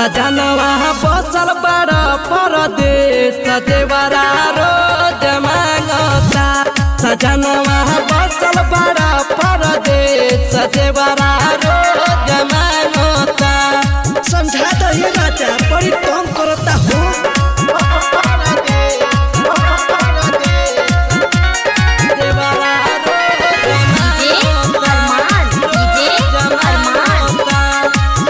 सजनवा बसल बड़ परदेश देवरा रोज मांगता सजनवा बसल बड़ परदेश देवरा रोज मांगता समझा दो ये राजा बड़ी तंग करता हो देवरा रोज डीजे अरमान डीजे अरमान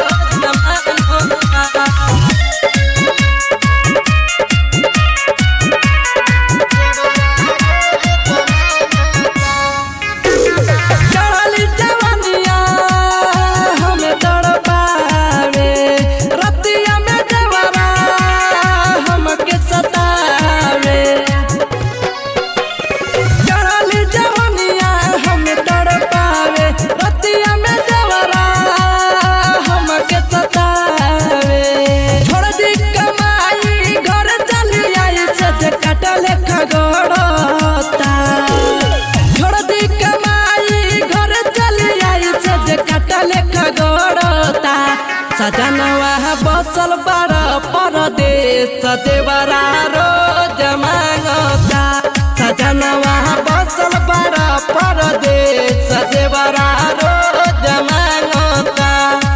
चढ़ली जवनिया हमें तड़पावे रतिया में देवरा हमके सतावे चढ़ली जवनिया हमें तड़पावे रतिया में देवरा हमके सतावे छोड़ दी कमाई घर चली आई से कटल खगड़ता छोड़ दी कमाई घर चली आई से जे कटल खगड़ता सजनवा बसल बड़ परदेश देवरा रोज मांगता सजनवा बसल बड़ परदेश देवरा रोज मांगता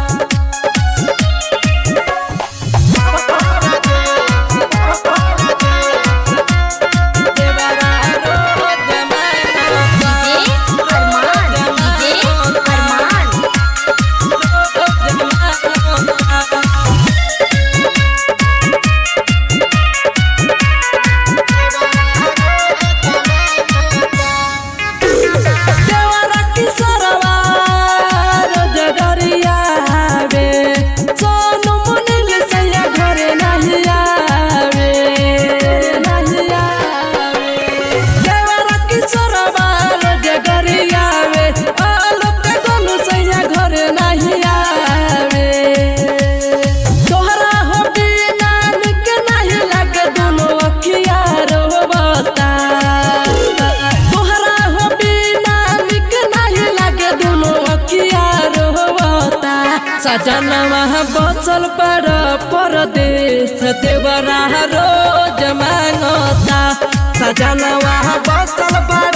देवरा रोज मांगता डीजे अरमान डीजे अरमान देवरा किशोरवा रोज डरियावे सोनू मुनिल सैया घरे नहीं आवे नहीं आवे देवरा किशोरवा रोज डरियावे आलोक गोलू सैया घरे नहीं आवे तोहरा हो बिना निक नहीं लागे दोनों अखिया रोबता तोहरा हो बिना निक नहीं लागे दोनों अखिया रोबता सजनवा बचल पर परदेश देवरा रोज मांगता सजनवा बचल पर